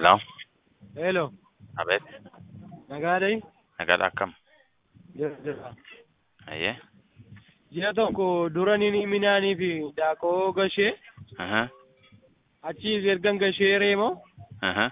Hello. Hello. Abeet. Nagaadhay. Nagaadha akkam? Jira jira. Ayyee. Ji'a tokko dura ni minaanii fi daakoo gashee Aha. achiis ergan gashee reemoo Aha.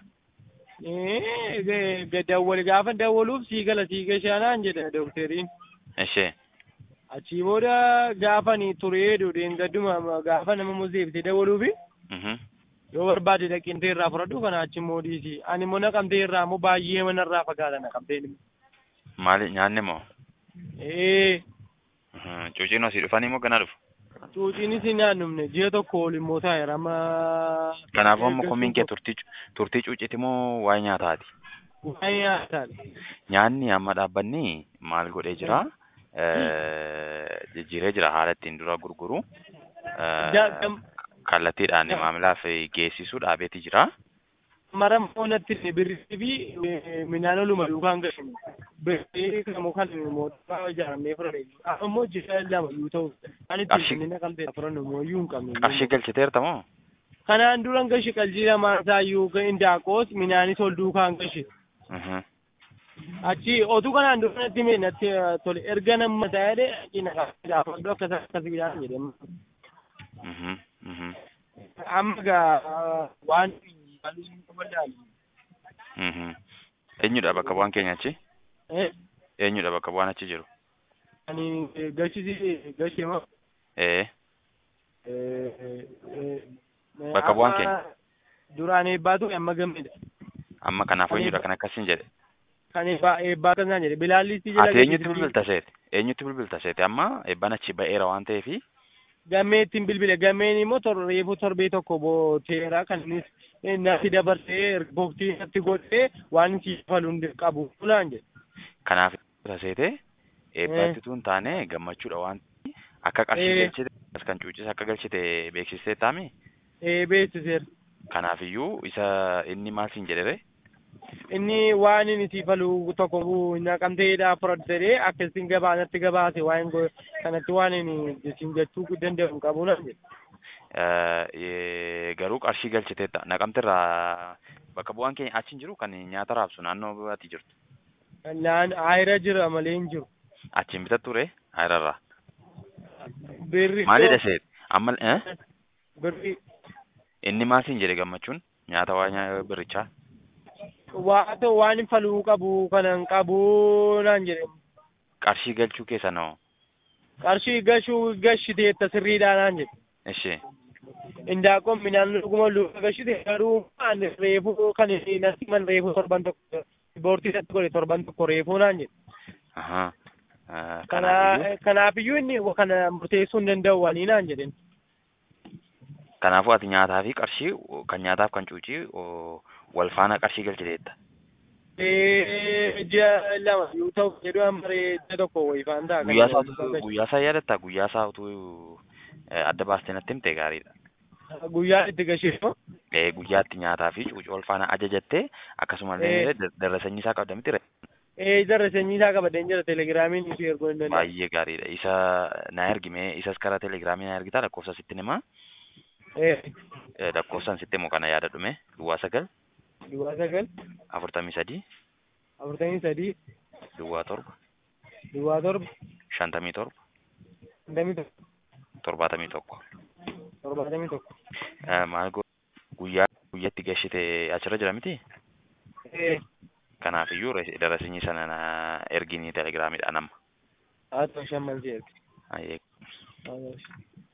dawwal gaafa dawwaluuf sii gala sii gashaanaan jedha dookteriin. Ishee. Achii booda gaafa ni turee dudeen gadduma gaafa nama muzeefte dawwaluufi Mhm. yoo barbaade dhaqintee irraa fudhadhu kana achi immoo dhiisi. Ani immoo naqamtee irraa immoo baay'ee mana irraa fagaata naqamteen immoo. Maali nyaanni moo? Ee Mhm. Cuuciin asii dhufanii moo ganaa dhufu? cuuciinis hin naannumne ji'a tokko ol immoo taa'eera amma. Kanaafuu amma komiin kee turtii turtii cuuciiti moo waa'ee nyaataati? Waa'ee nyaataadha. Nyaanni amma dhaabbanni maal godhee jira? Jijjiiree jira haala ittiin dura gurguru. Ja- gam- Kallattiidhaan maamilaaf geessisuu dhaabeeti jira. Mara moonatti birrii fi midhaan oluma duukaan gashu. Birrii kamu kan mootummaa ijaaramee fudhate. Ammoo ji'a lama yoo ta'u. Ani Qarshii- ittiin naqamtee fudhannu immoo iyyuu hin qabne. Qarshii galchiteerta moo? Kanaan duran gashi qalbii lamaan isaa iyyuu indaaqoos midhaanis ol duukaan gashi. Mhm. Achi otuu kanaan dura natti mee natti tole erga nama ta'ee cina gaafadhu akkas akkas midhaan jedhama. Mhm. Mhm. Amma gaa waan wallaalu. Mhm. Eenyudha bakka bu'aan keenya achi? Eh, Eenyudha bakka bu'aan achi jiru? ani gashisi gashi moo. Ee. Bakka Bakka bu'aan keenya? Duraan eebbaatu amma gammada. Amma kanaaf Ani- eenyudha kan akkasiin jedhe? Kan eebbaa eebbaa kan isaan jedhe bilaallisti Ati eenyutti bilbilta seete? Eenyutti bilbilta seete? Amma eebbaan achi ba'eera waan ta'eefi Gammee ittiin bilbile gammeen immoo tor reefu torbee tokko booteera kan innis natti dabarsee ripoortii natti godhee waan si falu hin qabu fulaan jedhe. kanaaf bilbilta seete eebbaatti tun taane gammachuudha waan ta'eef akka qarshii Eh. galchite as kan cuucisa akka galchite beeksistee taami. Ee beeksiseera. Kanaafiyyuu isa inni maal siin jedhere? Inni waan inni si falu tokko naqamteedhaa fudhatee akka isin gabaa natti gabaase waan go- kanatti waan inni isin jechuu danda'u hin qabu naan jedhe. Eh, garuu qarshii galchiteetta naqamterraa bakka bu'aan keenya achi hin jiru kan nyaata raabsu naannoo ati jirtu Naan ayira jira malee hin jiru. achiin bitatture hayrarraa Birri maalidha seet amma eh? birri inni maal siin jedhe gammachuun nyaata waa nyaa birrichaa waa ta'u waan hin faluu qabu kana hin qabu naan jedhe. qarshii galchuu keessa noo Qarshii gashuu gashiteetta sirriidhaa naan jedhe. ishee Indaaqoon midhaan dhuguma luka gashite garuu waan reefu kan inni natti man reefu torban tokko boortii natti godhe torban tokko reefu naan jedhe. ahaa Eh, Kana kanaafiyyuu kanaafiyyuu inni kana murteessuu hin danda'u wanii naan jedhen. kanaafuu ati nyaataa fi qarshii kan nyaataaf kan cuucii o, wal faana qarshii galchiteetta Ee, ji'a lama yoo ta'u jedhu amma ji'a tokko wayifaan ta'a. guyyaa isaa utuu- guyyaa isaa yaadatta guyyaa isaa utuu eh, adda baastee natti himte gaariidha Guyyaa itti gasheeffamu. Eh, guyyaatti nyaataa fi cuucii wal faana ajajattee akkasumallee Eh. dar- darrasanyii isaa qabda miti Ee, jarra sanyii isaa qabadeen jira telegiraamiin ishee erguu hin danda'u. baay'ee gaariidha isa na ergime isas karaa telegiraamii na ergitaa lakkoofsa sitti himaa Ee, Eh, lakkoofsaan sitti himu kana yaada dhume duwwaa sagal duwwaa sagal afurtamii sadii afurtamii sadii duwwaa torba duwwaa torba shantamii torba shantamii tokko torbaatamii tokko torbaatamii tokko. Eh, maal go guyyaa guyyatti gashite achirra jira miti Ee, kanaafiyyuu res- darrasanyii sana na erginii telegiraamiidhaan amma haa ta'u shamman si erge. Ayyee. Haa ta'u.